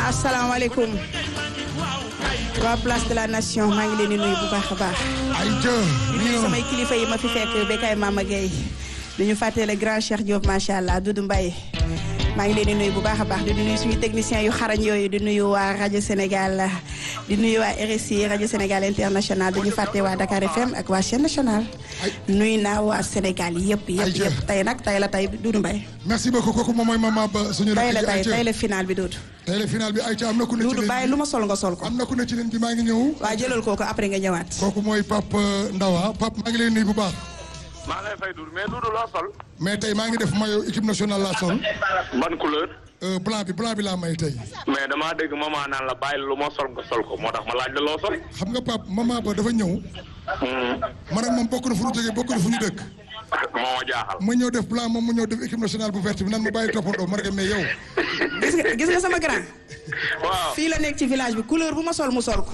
asalaamaaleykum waa place de la nation maa ngi leen di nuyu bu baax a baax. ay jë di nuyu samay kilifa yi ma fi fekk Bekay Mama Gueye di ñu fàtte le grand Cheikh Diop macha allah Doudou Mbaye maa ngi leen di nuyu bu baax a baax di nuyu suñu techniciens yu xarañ yooyu di nuyu waa rajo Sénégal di nuyu waa RSI rajo Sénégal international di ñu fàtte waa Dakar FM ak waa chaîne nationale. nuyu naa waa Sénégal yëpp yëpp yëpp tey nag tey la tey Doudou Mbaye. merci beaucoup kooku moom mooy mama ba suñu. tey la tey tey la final bi Doudou. tey la final bi Aïcha am na ku ne ci Doudou bàyyi lu ma sol nga sol ko. am na ku ne ci leen bi maa ngi ñëw. waa jëlal kooku après nga ñëwaat. kooku mooy Pape Ndawa Pape maa ngi lay nuyu bu baax. maa lay fay Doudou mais Doudou loo sol. mais tey maa ngi def maillot équipe nationale laa sol. ban couleur. blanc bi blanc bi laa may tey. mais damaa dégg maman naan la bàyyi lu ma sol nga sol ko moo tax ma laaj la loo sol. xam nga Pape maman ba dafa ñëw. man ak moom bokk na fu ñu jógee bokk na fu ñu dëkk. moo ma jaaxal. ma ñëw def blanc moom mu ñëw def équipe nationale bu verte bi nan ma bàyyi toppandoo ma ne mais yow. gis nga gis nga sama grand. waaw fii la nekk ci village bi couleur bu ma sol mu sol ko.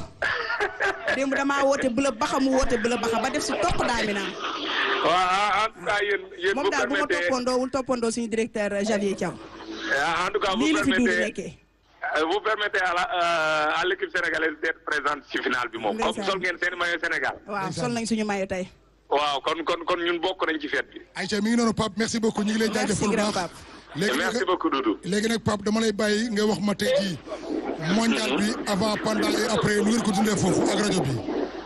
démb damaa woote bleu baxa mu woote bleu baxa ba def si topp daal mi naam. waaw en tout cas yéen yéen moom vous daal bu ma permettez toppandoowul toppandoo suñu directeur Javier Thiaw. en tout cas vous lii la fi Doudou permettez nekkee. vous permettez à la euh, à l'équipe sénégalaise d'être présente ci finale bi moom. comme Ndeysaan. sol ngeen seen maillot Sénégal. waaw sol nañ suñu mayo tey. waaw kon kon kon ñun bokk nañ ci fête bi. Aïcha mi ngi noonu Pape merci beaucoup ñu ngi lay merci jaajëfal bu grand baax. Pape. léegi merci nag beaucoup Doudou. léegi nag Pape dama lay bàyyi nga wax ma tey jii mondial bi avant pendant et après nu ngeen ko dundee foofu ak rajo bi.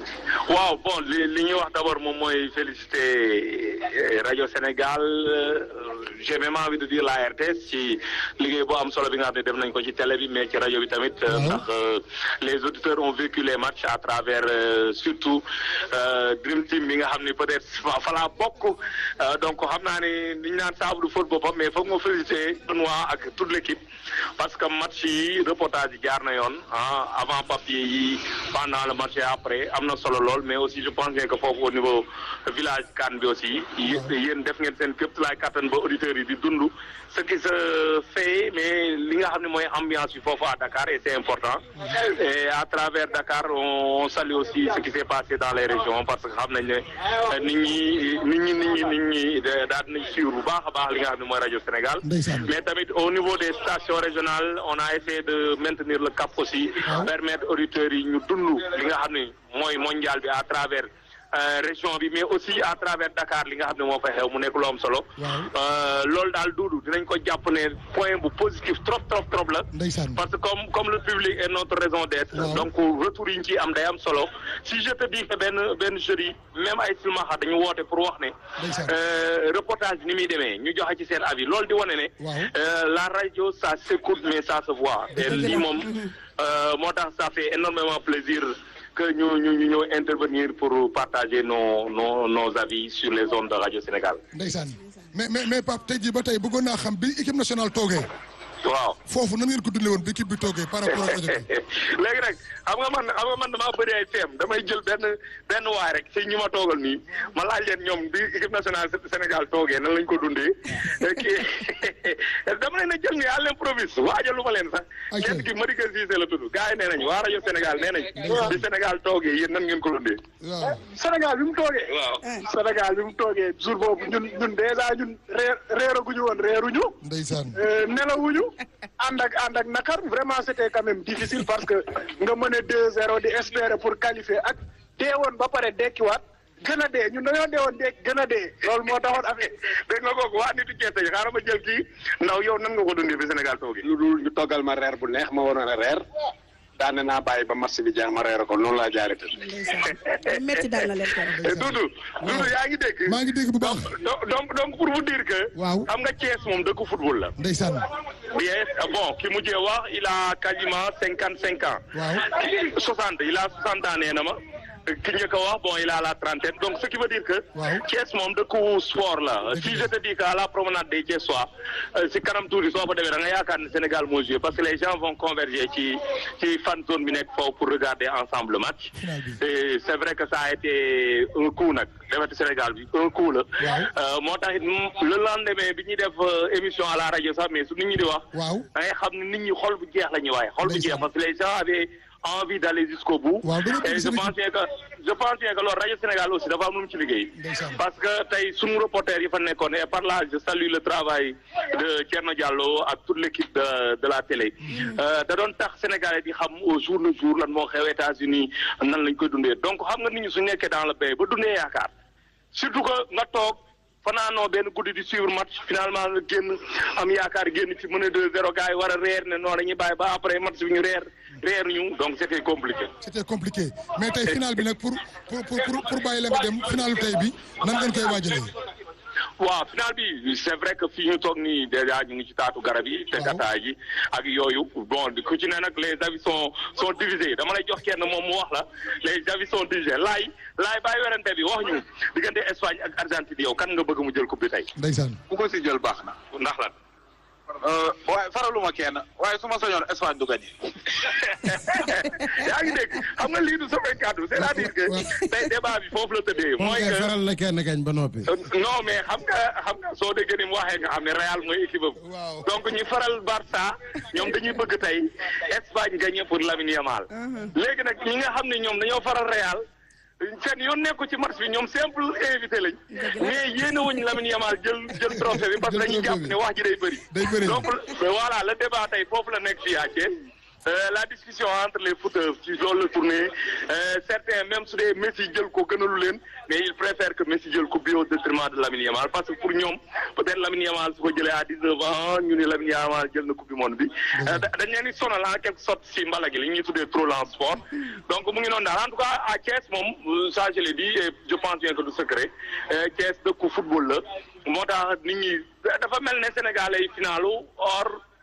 waaw bon li li ñuy wax d'abord moom mooy féliciter euh, rajo Sénégal euh, j'ai même envie de dire la RTS ci liggéey bu am solo bi nga xam ne def nañ ko ci télé bi mais ci rajo bi tamit. euh, Mhm. ndax euh, les auditeurs ont vécu les matchs à travers euh, surtout euh, Dream Team bi nga xam ni peut-être fa fa laa bokk Euh, donc xam naa ne li ñu naan saabu du faute boppam mais foog nga féliciter Benoît ak toute l'équipe parce que match yi reportage yi jaar na yoon ah avant papier yi pendant le match et après am na solo lool mais aussi je pense bien que foofu au niveau village Cannes bi aussi yé- yéen def ngeen seen képp laay kattan ba auditeurs yi di dund ce qui se fait mais li nga xam ne mooy ambiance bi foofu à Dakar et c'est important et à travers Dakar on, on salue aussi ce qui s'est passé dans les régions parce que xam nañ ne euh, nit ñi nit ñi nit ñi nit ñi da- daal nañ suivre bu baax a baax li nga xam ne mooy rajo Sénégal Ndeysaan. mais tamit au niveau des stations régionales on a essayé de maintenir le cap aussi Waaw. permettre auditeurs yi ñu dund li nga xam ne mooy mondial bi à travers euh, région bi mais aussi à travers Dakar li nga xam ne moo fa xew mu nekk lu am solo Waaw. Euh, loolu daal duudu dinañ ko jàpp ne point bu positif trop trop trop la Ndeysaan. parce que comme comme le public est notre raison d'être Waaw. donc retour yi ñu ciy am day am solo si je te dis que benn benn jury même ay silmaxa dañu woote pour wax ne Ndeysaan. euh, reportage ni muy demee ñu joxe ci seen avis loolu di wane ne Waaw. euh, la radio ça s'écoute mais ça se voit et lii moom euh, moo tax ça fait énormément plaisir que ñu ñu ñu ñëw intervenir pour partager nos nos nos avis sur les ondes de Radio Sénégal Ndeysaan mais mais mais Pape tey jii ba tey bëggoon naa xam bi équipe nationale toogee waaw foofu nan ngeen ko dundee woon bi équipe bi toogee par rapport ak rajo bi. léegi nag xam nga man xam nga man damaa bëri ay feem damay jël benn benn waay rek si ñi ma toogal nii ma laaj leen ñoom bi équipe nationale Sénégal toogee nan lañ ko dundee kii dama leen a jël ni à l'improviste waajalu ma leen sax Ok. kenn ki Madické Cissé la tudd gars yi nee nañ waa rajo Sénégal nee nañ bi Sénégal toogee yéen nan ngeen ko dundee waaw Sénégal bi mu toogee. waaw Sénégal bi mu toogee jour boobu ñun ñun dèjà ñun reer reeraguñu woon reeruñu. Ndeysaan. euh, nelawuñu. ànd ak ànd ak nakar vraiment c'était quand même difficile parce que nga mën a 2-0 di espérer pour qualifier ak deewoon ba pare dekkiwaat gën a dee ñun dañoo deewoon dee gën a dee loolu moo taxoon affaire dégg nga kooku waa nitu Cees yi xaaral ma jël kii ndaw yow nan nga ko dundee bi Sénégal toogee lu dul ñu toggal ma reer bu neex ma waroon a reer daane naa bàyyi ba match bi jeex ma reer ko noonu laa jaaree tëdd. ndeysaan métti dal na leen keroog. Doudou Doudou yaa ngi dégg maa ngi dégg bu baax. donc donc donc pour vous dire que. Waaw. xam nga Thiès moom dëkk football la. Ndeysaan. bien bon ki mujjee wax il a quasiment cinquante cinq ans. Waaw. soixante il a soixante ans nee na ma. ki njëkk a wax bon il a la trentaine donc ce qui veut dire que. Waaw. Thiès moom dëkku sport la. Dëgg si la. je te dis que à la promenade des Thiessois si kanam tuuti soo fa demee da nga yaakaar ne Sénégal moo joué parce que les gens vont converger ci ci fan zone bi nekk foofu pour regarder ensemble le match. Final bi. et c'est vrai que ça a été un coup nag defati Sénégal bi un coup la. Waaw. Euh, moo tax it mm, le lendemain bi ñuy def euh, émission à la rajo sax mais su nit ñi di wax. Waaw. da ngay xam ne nit ñi xol bu jeex la ñuy waaye xol bu jeex Ndeysaan. parce que les gens avaient envie d'aller jusqu'au bout. Waaw, dëgg la, et je seen pense que je pense que loolu rajo Sénégal aussi dafa am lu mu ci liggéey. Ndeysaan. parce que tey sunu reporter yi fa nekkoon et par là je salue le travail de Thierno Diallo ak toute l'équipe de de la télé. Euh, da doon tax Sénégalais di xam au jour le jour lan moo xew États-Unis nan lañ koy dundee donc xam nga nit ñi su nekkee dans le pays ba dundee yaakaar surtout que nga toog fanaanoo benn guddi di suivre match finalement nga génn am yaakaar génn ci mën a 2-0 gars yi war a reer ne non dañuy bàyyi ba après match bi ñu reer reer ñu donc c'était compliqué. c'était compliqué mais tey final bi nag pour pour pour pour pour bàyyi la nga dem finalu tey bi nan ngeen koy waajalee. waaw final bi c'est vrai que fii ñu toog nii déjà ñu ngi ci taatu garab yi te gataay ji ak yooyu bon ku ci ne nag les avis sont sont divisés dama lay jox kenn moom mu wax la les avis sont divisés laay laay bàyyi werante bi wax ñu diggante Espagne ak Argentine yow kan nga bëgg mu jël coupe bi tey ndeysaan ku ko si jël baax na. ndax lan waaye faraluma kenn waaye su ma sañoon Espagne du gagné. yaa ngi dégg xam nga lii du samay kàddu c'est-à-dire que tey débat bi foofu la tëddee moom mooy kay que faral na kenn kañ ba noppi. non mais xam nga xam nga soo déggee ni mu waxee nga xam ne Real mooy équipe am Waaw. donc ñi faral Barça ñoom dañuy bëgg tey Espagne gagné pour Lamine Yamal léegi nag ñi nga xam ne ñoom dañoo faral Real seen yoon nekku ci match bi ñoom simple invité lañ mais yéene wuñ Lamine Yamal jël jël trophée bi parce que Jël dañuy jàpp trophée bi. ne wax ji day bëri Day bëri. donc voilà le débat tey foofu la nekk fii à Thiès Euh, la discussion entre les footeurs ci loolu la tourné euh, certains même su dee Messi jël ko gënalu leen mais ils préfèrent que Messi jël ko bi au détriment de Lamine Yamal parce que pour ñoom peut-être Lamine Yamal su ko jëlee à 19 ans ñu ne Lamine Yamal jël na coupe du monde bi Euh, da- dañ leen di sonal en quelque sorte si mbala gi li ñuy tuddee trop en sport donc mu ngi noonu daal en tout cas à Thiès moom euh, ça je l'ai dit et je pense bien que du secret Euh, Thiès dëkku football la moo tax nit ñi dafa mel ne Sénégalais yi finalu or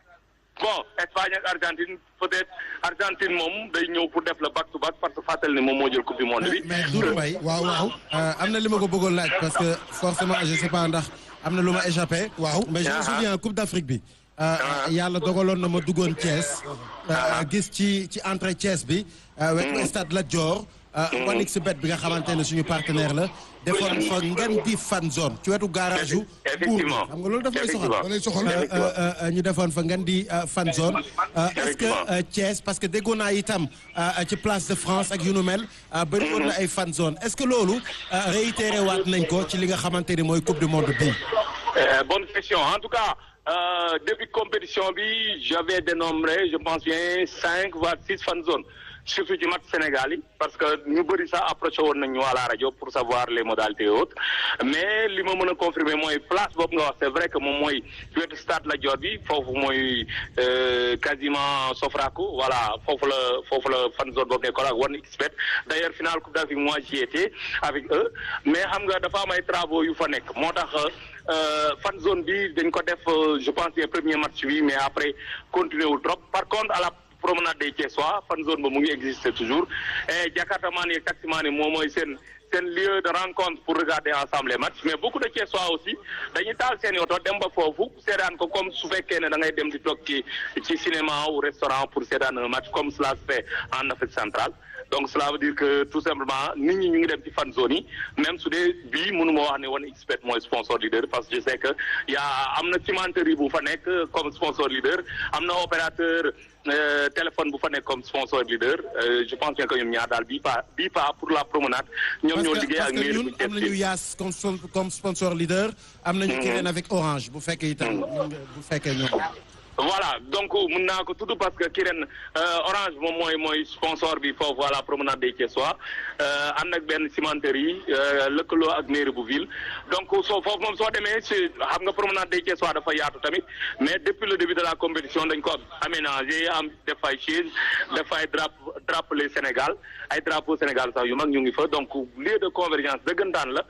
bon Espagne ak Argentine peut-être Argentine moom day ñëw pour def la back to back parce que fàttali ne moom moo jël coupe du monde bi. mais Doudou Mbaye waaw waaw. euh, am na li ma ko bëggoon laaj parce que forcément je sais pas ndax am na lu ma échappé. Waaw. mais je me Ah. souviens Coupe d'Afrique bi. euh, yàlla dogaloon na ma duggoon Thiès. euh, gis ci ci entrée Thiès bi. euh, wetu stade Lat Dior. euh, Wanix bet bi nga xamante ne suñu partenaire la. defoon fa ngeen di fan zone ci wetu garage yu. Effectivement. xam nga loolu daf lay soxal. da lay soxal. Euh, euh, euh, ñu defoon fa ngeen di euh, fan zone Euh, est-ce que Effectivement. euh, Thiès parce que déggoon naa itam euh, ci place de France ak yu nu mel euh, bëri woon na ay fan zone est-ce que loolu euh, réitéré waat nañ ko ci li nga xamante ni mooy coupe du monde bi Euh, bonne question en tout cas euh, depuis compétition bi j'avais dénombré je pense bien cinq voire six fan zones surtout ci match Sénégal yi parce que ñu bëri sax approché woon nañ ñu à la rajo pour savoir les modalités et autres mais li ma mën a confirmer mooy place boobu nga wax c'est vrai que moom mooy ci wetu stade Lat Dior bi foofu mooy euh, quasiment Sofraco voilà foofu la foofu la fan zone boobu nekkoon ak One XBet d'ailleurs finale Coupe d'Afrique moi j'y étais avec eux mais xam nga dafa am ay travaux yu fa nekk moo tax euh, fan zone bi dañ ko def euh, je pense les premiers matchs bi mais après continuer wul trop par contre à la promenade des Thiessois fan zone ba mu ngi exister toujours et Jakarta maan yi taxi maan yi moom mooy seen seen lieu de rencontre pour regarder ensemble les matchs mais beaucoup de Thiessois aussi dañuy taal seen oto dem ba foofu seetaan ko comme su fekkee ne da ngay dem di toog ci ci cinéma ou restaurant pour seetaan un match comme cela se fait en Afrique centrale donc cela veut dire que tout simplement nit ñi ñu ngi dem ci fan zone yi même su dee bii mënuma wax ne One XBet mooy sponsor leader parce que je sais que y a am na cimenterie bu fa nekk comme sponsor leader am na opérateur euh, téléphone bu fa nekk comme sponsor leader euh, je pense bien que ñoom ñaar daal bii pas bii pas pour la promenade ñoom parce ñoo que liggéey parce ak que mairie ñun bu am nañu Thiès yaas comme son- comme sponsor leader am nañu keneen avec Orange bu fekkee itam bu fekkee ñoom voilà donc mun naa ko tudd parce que ki ren Orange moom mooy mooy sponsor bi foofu à la promenade des Thiessois ànd ak benn cimenterie lëkkaloo ak mairie bu ville donc soo foofu moom soo demee si xam nga promenade des Thiessois dafa yaatu tamit mais depuis le début de la compétition dañ ko aménagé am def ay chaise def ay drap drapeau Sénégal ay drapeau Sénégal sax yu mag ñu ngi fa donc lieu de convergence dëggantaan la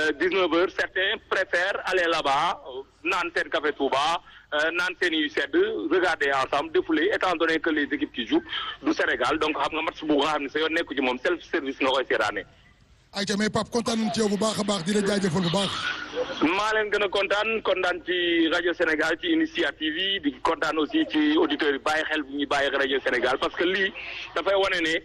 19 heures certains préfèrent aller là-bas naan seen café Touba naan seen yu sedd regarder ensemble défouler étant donné que les équipes qui jouent du Sénégal donc xam nga match bu nga xam ne sa yoon nekku ci moom self service nga koy seetaane ayca mais Pape kontaan nañu ci yow bu baax a baax di la jaajëfal bu baax. maa leen gën a kontaan kontaan ci rajo Sénégal ci initiative yi di kontaan aussi ci auditeurs yi bàyyi xel bu ñuy bàyyi rajo Sénégal parce que lii dafay wane ne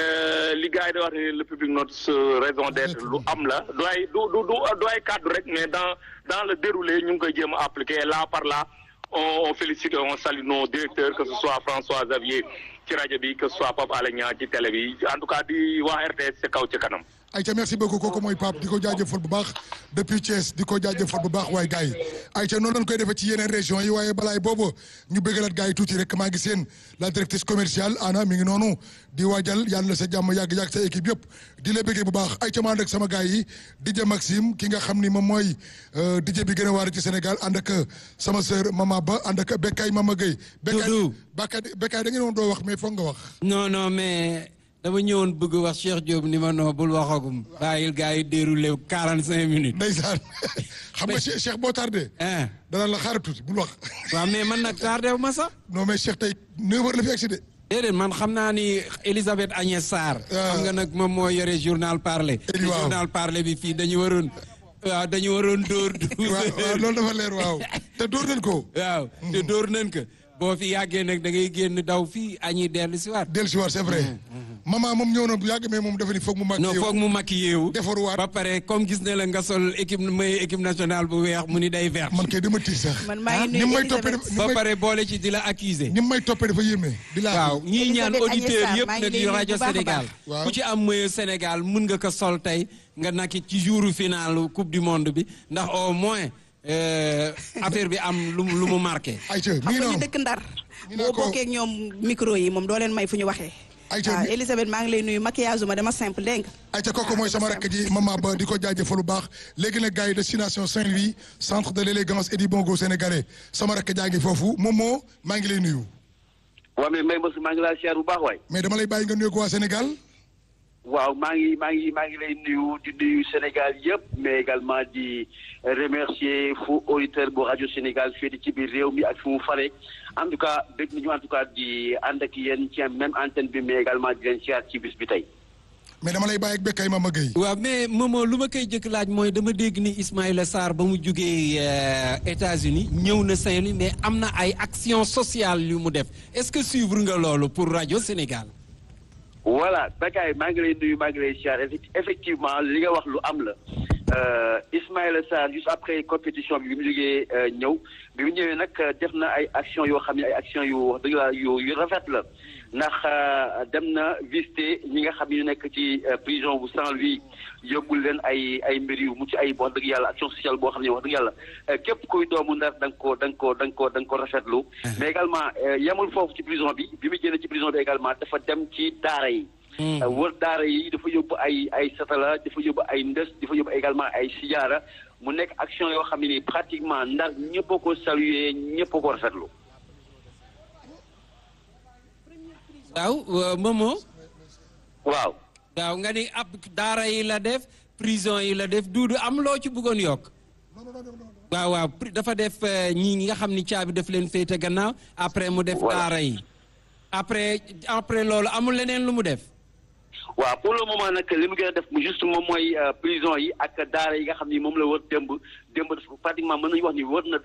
li gars yi di wax ne le public notre raison d'être lu am la du ay du du du ay cadre rek mais dans dans le déroulé ñu ngi koy jéem a appliquer là par là on, on félicite et on salue nos directeurs que ce soit François Xavier ci rajo bi que ce soit Pape Alé Niang ci télé bi en tout cas di wax RTS ca kaw ca kanam. Aïcha merci beaucoup kooku mooy Pape di ko jaajëfal bu baax depuis Thiès di ko jaajëfal bu baax waaye gars yi Aïcha noonu lañ koy defee ci yeneen régions yi waaye balaay boobu ñu bëggalaat gars yi tuuti rek maa ngi seen la directrice commerciale Anna mi ngi noonu di waajal yàlla sa jàmm yàgg-yàgg sa équipe yëpp di la bëggee bu baax Aïcha maa ànd ak sama gars yi DJ Maxime ki nga xam ni moom mooy DJ bi gën a waar ci Sénégal ànd ak sama sœur Mama Ba ànd ak Bekay Mama Gueye. Doudou Bekay Bekay da ngeen woon doo wax mais foog nga wax. non non mais. dama ñëwoon bëgg wax Cheikh Diop ni ma noo bul waxagum bàyyil gars yi déroulé quarante cinq minutes. ndeysaan xam nga Cheikh boo tardé. dana la xaaral tuuti bul wax. waaw mais man nag tardé wu ma sax. non mais Cheikh tey neuf heures la fi agsi de. déedéet man xam naa ni Elisabeth Agnès Sarr. xam nga nag moom moo yore journal parler. waaw journal parler bi fii dañu waroon. waaw dañu waroon dóor. waaw waaw loolu dafa leer waaw te dóor nañ ko. waaw te dóor nañ ko. boo fi yàggee nag da ngay génn daw fii añuy dellu si waat. dellu si waat c'est vrai. maman moom ñëw na bu yàgg mais moom dafa ni foog mu maquillé non foog mu maquillé wu. defaruwaat ba pare comme gis ne la nga sol équipe may équipe nationale bu weex mu ni day vert. man kay dama tiit sax. man maa ngi ni nuyu may toppee ba pare boole ci di la accuser ni may toppee dafa yéeme. di la waaw ñii ñaan Elisabeth auditeurs Agnès Sarr, yëpp maa ngi nag lay yu nuyu rajo bu baax a Sénégal. baax. ku ci am maillot Sénégal mun nga ko sol tey nga nakki ci jouru final coupe du monde bi ndax au moins euh, affaire bi am lu mu lu mu marqué. Aïcha mi xam ngi nga ñu noonu. dëkk ndar ñu naa boo ko- bokkee ak ñoom micro yi moom doo leen may fu ñu waxee Aïcha waaw mi- Elisabeth maa ngi lay nuyu maquillage ma dama simple dégg nga Aïcha kooku mooy sama rakk ji maman ba di ko jaajëfal bu baax léegi nag gars yi destination Saint-Louis centre de l'élégance et du bon goût sénégalais sama rakk jaa ngi foofu moom moo maa ngi lay nuyu. waaw mais Mbaye Mbassou maa ngi laa siyaar bu baax waay. mais dama lay bàyyi nga nuyu ko waa Sénégal. waaw maa ngi maa ngi maa ngi lay nuyu di nuyu Sénégal yëpp mais également di remercier fu auditeur bu rajo Sénégal féete ci biir réew mi ak fu mu fare en tout cas dégg nañu en tout cas di ànd ak yéen ci même antenne bi mais également di leen siyaar ci bis bi tey. mais dama lay bàyyi ak Bekay Mama Gueye. waaw mais Momo lu ma koy jëkk laaj mooy dama dégg ni Ismaïla Sarr ba mu jugee euh, États-Unis ñëw na Saint-Louis mais am na ay action sociale yu mu def est-ce que suivre nga loolu pour rajo Sénégal. voilà Bakay maa ngi lay nuyu maa ngi lay siyaar Effect- effectivement li nga wax lu am la Euh, Ismaïla Sarr juste après compétition bi bi mu jógee euh, ñëw bi mu ñëwee nag euh, def na ay action yoo xam ne ay action yu wax dëgg la yu yu rafet la ndax euh, dem na visiter ñi nga xam ne ñu nekk ci euh, prison bu Saint-Louis yóbbul leen ay ay mbir yu mucc ay wax dëgg yàlla action sociale boo xam ne wax dëgg yàlla euh, képp kuy doomu ndar da nga ko da nga ko da nga ko da nga ko rafetlu mais également euh, yemul foofu ci prison bi bi mu génne ci prison bi également dafa dem ci daara yi wër daara yi dafa yóbbu ay ay satala dafa yóbbu ay ndës dafa yóbbu également ay sijaara mu nekk action yoo xam ne nii pratiquement ndar ñëpp a ko saluer ñëpp a ko rafetlu. waaw euh, Momo. waaw. waaw nga ni ab daara yi la def prison yi la def duudu am loo ci bëggoon yokk. waaw waaw pri- dafa def euh, ñi nga xam ni caabi daf leen féete gannaaw après mu def Voilà. daara yi. après après loolu amul leneen lu mu def. waaw pour le moment nag li mu gën a def mu juste moom mooy euh, prison yi ak daara yi nga xam ni moom la wër démb démb dafa pratiquement mën nañu wax ni wër na